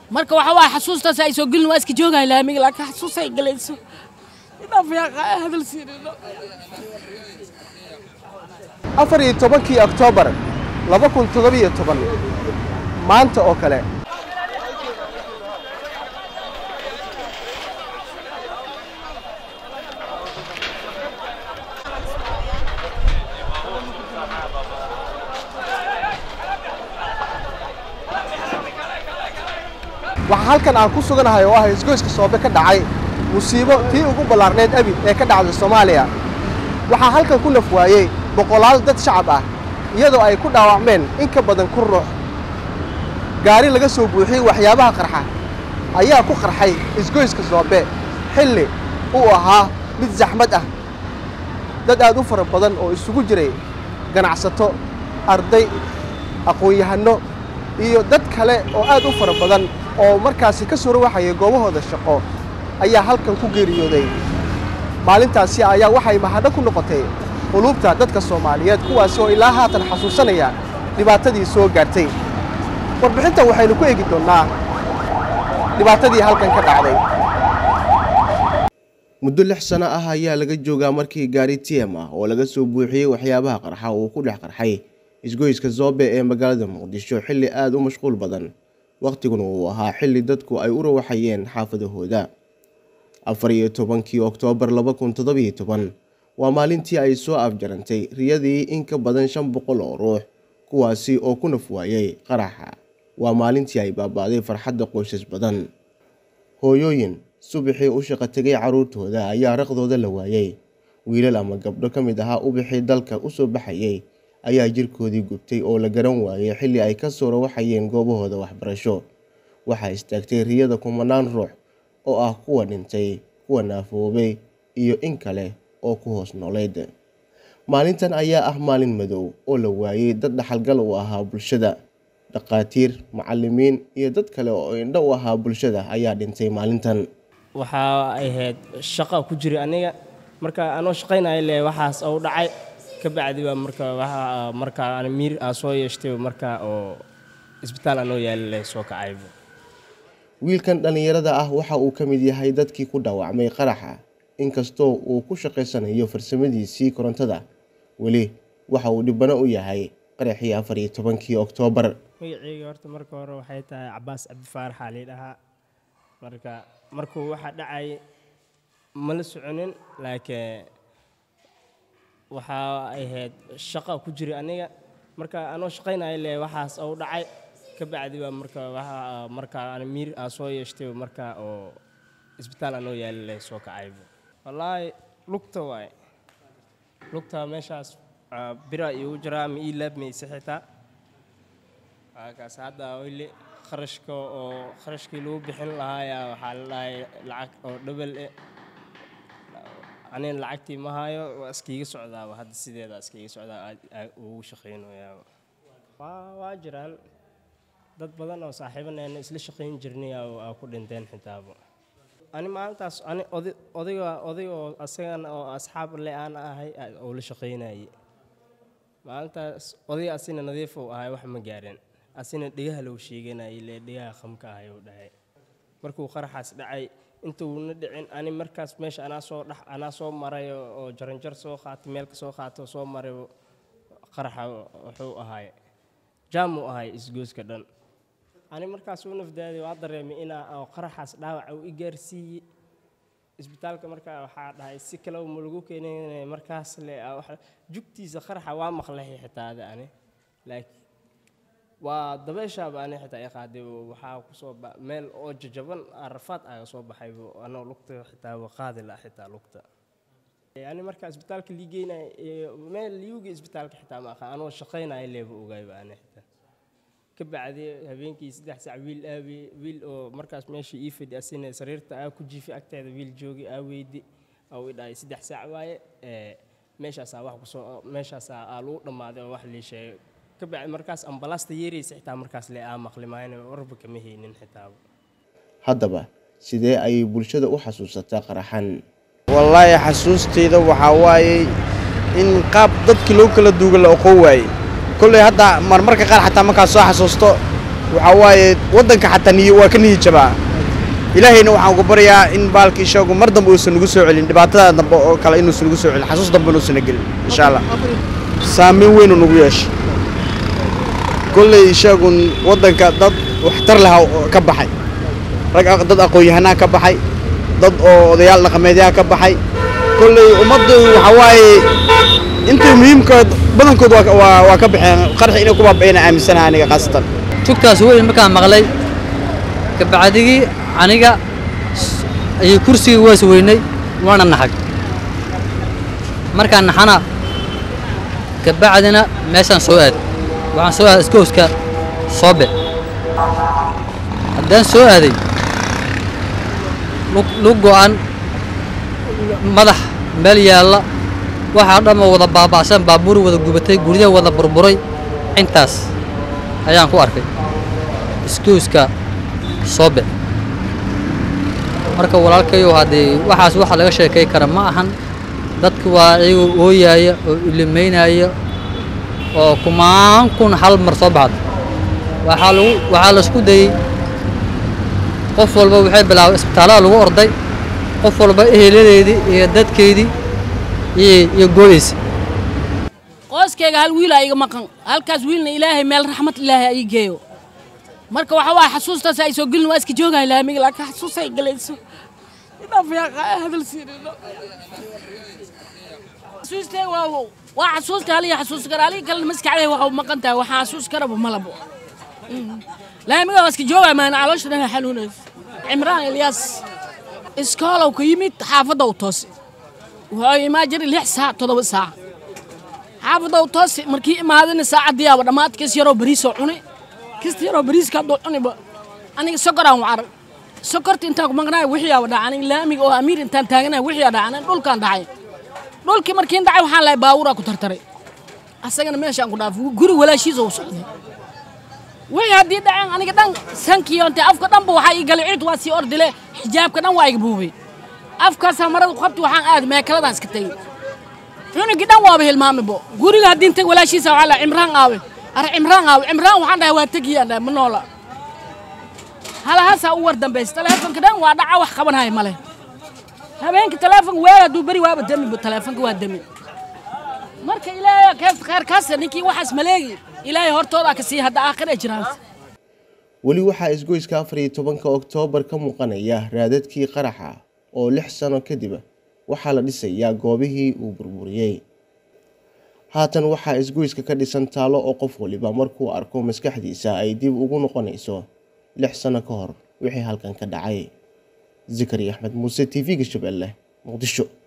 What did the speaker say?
marka waxa waaye xasuustaas ay soo gelin waa iska joogahay laamiga laakiin xasuus ay galayso inaaf yaa hadal siinino afar iyo tobankii oktoobar laba kun toddobiyo toban maanta oo kale waxaa halkan aan ku suganahay oo ah isgoyska soobe ka dhacay musiibo tii ugu ballaarneed abid ee ka dhacday soomaaliya waxaa halkan ku naf waayey boqolaal dad shacab ah iyadoo ay ku dhaawacmeen in ka badan kun ruux gaari laga soo buuxiyey waxyaabaha qarxa ayaa ku qarxay isgoyska soobe xilli uu ahaa mid saxmad ah dad aad u fara badan oo isugu jiray ganacsato arday aqoon-yahanno iyo dad kale oo aad u fara badan oo markaasi ka soo rawaxayay goobahooda shaqo ayaa halkan ku geeriyooday maalintaasi ayaa waxay mahadho ku noqotay quluubta dadka soomaaliyeed kuwaasi oo ilaa haatan xasuusanaya dhibaatadii soo gaartay warbixinta waxaynu ku eegi doonnaa dhibaatadii halkan ka dhacday muddo lix sano ah ayaa laga joogaa markii gaari tm ah oo laga soo buuxiyey waxyaabaha qarxa uu ku dhex qarxay isgoyska zoobe ee magaalada muqdisho xilli aada u mashquul badan wakhtiguna uu ahaa xilli dadku ay u rawaxayeen xaafadahooda afar iyo tobankii oktoobar laba kun toddobiyo toban waa maalintii ay soo afjarantay riyadii in ka badan shan boqol oo ruux kuwaasi oo ku naf waayey qaraxa waa maalintii ay baaba'day farxadda qoysas badan hooyooyin subaxii u shaqo tegay carruurtooda ayaa raqdooda la waayey wiilal ama gabdho ka mid ahaa ubixii dalka u soo baxayey ayaa jirkoodii gubtay oo la garan waayey xilli ay ka soo rawaxayeen goobahooda waxbarasho waxaa istaagtay riyada kumanaan ruux oo ah kuwa dhintay kuwa naafoobay iyo in kale oo ku hoos nooleyd maalintan ayaa ah maalin madow oo la waayey dad dhaxalgal u ahaa bulshada dhaqaatiir macalimiin iyo dad kale oo indho u ahaa bulshada ayaa dhintay maalintan waxaa ahayd shaqa ku jira aniga marka anoo shaqaynaya le waxaas ou dhacay ka bacdi baa marka waxa marka aan miir aa soo yeeshtay marka oo isbitaal anoo yaali le soo kacayba wiilkan dhallinyarada ah waxa uu ka mid yahay dadkii ku dhaawacmay qaraxa inkastoo uu ku shaqaysanayo farsamadiisii korontada weli waxa uu dhibano u yahay qaraxii afar iyo tobankii oktoobar magaceyga horta marka hore waxay tahay cabaas cabdifaaraxaa lii dhahaa marka markuu waxa dhacay mala soconin laakiin waxaa ahayd shaqa ku jira aniga marka anoo shaqaynaya le waxaas ou dhacay ka bacdi baa marka waxa marka aan miir aa soo yeeshtay marka oo isbitaal anoo yaali le soo kacayba wallaahi lugta waaye lugta meeshaas bira iigu jiraa ma ii laabmaysa xitaa kaas hadda weli kharashka oo kharashkii lagu bixin lahaayaa waxaa la dhahay lacag oo dhabal eh anina lacagtii ma hayo waa iskiiga socdaaba hadda sideeda iskiiga socdaa ugu shaqaynayaaba waa waa jiraan dad badan oo saaxiibaneena isla shaqayn jirnay aa ku dhinteen xitaaba ani maalintaas ani oday odayga odayga oo asagana oo asxaab le aan ahay oo la shaqaynayay maalintaas odayga asina nadiif uu ahay wax ma gaareen asina dhegaha loo sheeganayay le dhegaha khamka ahay uu dhahay markuu qaraxaas dhacay intuuna dhicin ani markaas meesha anaa soo dhex anaa soo maray oo jaranjar soo qaatay meel ka soo qaato soo maray qaraxa wuxuu ahay jaam uu ahay isgooska dhan ani markaas u nafdaaday waa dareemay inaa oo qaraxaas dhaawaca uu i gaarsiiyey isbitaalka markaa waxaa dhahay si kale ma lagu keenay markaas le jugtiisa qaraxa waa maqlahay xitaa ada ani laakiin waa dabeeshaaba ani xitaa i qaaday waxaa kusoo meel oo jajaban arafaad aaga soo baxay anoo lugta xitaa qaadi la xitaa lugta ani markaa isbitaalka liigeynay meel liuga isbitaalka xitaa ma aqaan anoo shaqaynaya leeba ogaayba ani xitaa ka bacdi habeenkii saddex sac wiil aabi wiil oo markaas meesha ii fadhi asina sariirta aa ku jiifi agteeda wiil joogi aa weydi oo i dhahay saddex sac waaye meeshaasaa wax kusoo meeshaasaa aa lagu dhammaaday oo wax lii sheegay ka bacdi markaas ambalaasta yeeraysa xitaa markaas le aa maqli maayna warba kama haynin xitaaba haddaba sidee ayay bulshada u xasuusataa qaraxan wallaahi xasuustayda waxaa waayey in qaab dadkii loo kala duuga la oqon waayey kolley hadda marmarka qaar xataa markaad soo xasuusto waxaa waaye waddanka xataa niy waa ka niyi jabaa ilaahayna waxaan ugu baryaa in baalka ishagu mar dambe uusan nagu soo celin dhibaatada dambe oo kale inuusan nagu soo celin xasuus dambe inuusan gelin insha allah saameyn weynuu nagu yeeshay kolley ishagun waddanka dad waxtar laha ka baxay rag dad aqoon-yahanaa ka baxay dad oo odayaal dhaqameedyaha ka baxay kolley ummaddu waxaa waaye intii muhiimkood badankood waa waa ka baxeen qarxi inay ku baaba'een aaminsanaha aniga khaasatan tugtaas weyn markaan maqlay kabacdigii aniga ayay kursigii waas weynay waana naxag markaan naxana kabacdina meeshaan soo aad waxaan soo aaday iskooska soobe haddaan soo aaday lug go'an madax meel yaalla waxaa dhamma wada baaba'san baabuur wada gubatay guryaha wada burburay intaas ayaan ku arkay iskooska soobe marka walaalkayow haddii waxaas waxa laga sheekay kara ma ahan dadka waa iyagoo ooyaaya oo ilimaynaya oo kumaan kun hal mar soo baxda waxaa lagu waxaa laisku dayey qof walba waxay bilaabay isbitaallada lagu orday qof walba eheladeedii iyo dadkeydii iyo iyo gooyeysa qoyskayga hal wiilaa iga maqan halkaas wiilna ilaahay meel raxmad ilaahay ay geeyo marka waxa waaye xasuustaas ay soo gelin waa iska joogahay laamiga laakiin xasuus ay galayso inaaf yaa hadal siirino xasuustay waa waa xasuusta haliya xasuus kara halii kalena maskaxday waxa maqan tahay waxaa xasuus karaba malabo laamiga waa iska joogaya maana caloosha dhan xanuunaysa cimraan ilyaas iskoolow ka yimid xaafadda u toose wuxuu imaa jiray lix saac toddoba saac xaafadda u toose markii imaadana saacaddiyaaba dhammaad kis yaroo bariisoo cunay kista yaroo bariiska hadduu cuniba aniga sokoraan wacarag sokorta intaan ku maqnaay wixiyaaba dhaca aniga laamiga oo amiir intaan taaganahay wixiyaa dhaca aniga dhulkaan dhacay dhulkii markiin dhacay waxaan lahay baabuuraa ku tartaray asagana meeshaan ku dhaafay guri walaashiisa u socday wixii haddii dhaceen aniga dhan sankiyoonte afka dhanba waxaa ii galay ciid waa sii ordile xijaabka dhan waa iga buubay afkaasaa marada ku qabti waxaan aaday meekaladaan iska tegey cunugii dhan waaba hilmaamibo guriga haddii intay walaashiisa waxaa lahay cimraan aawe ar cimraan aawe cimraan waxaan dhahay waa tegiyaan dhahay ma noola halahaasaa u war dambaysa taleefonka dhan waa dhaca wax qabanhaya male habeenkii taleefonka weer hadduu beri waaba demiba taleefonka waa demi marka ilaahay kees kheerkaasa ninkii waxaas maleegi ilaahay hortoodaa ka sii hadda aakhir ay jiraan weli waxaa isgoyska afar iyo tobanka oktoobar ka muuqanaya raadadkii qaraxa oo lix sano kadib waxaa la dhisayaa goobihii uu burburiyey haatan waxaa isgoyska ka dhisan taalo oo qof waliba markuu arko maskaxdiisa ay dib ugu noqonayso lix sano ka hor wixii halkan ka dhacay zikari axmed muuse t v-ga shabeelle muqdisho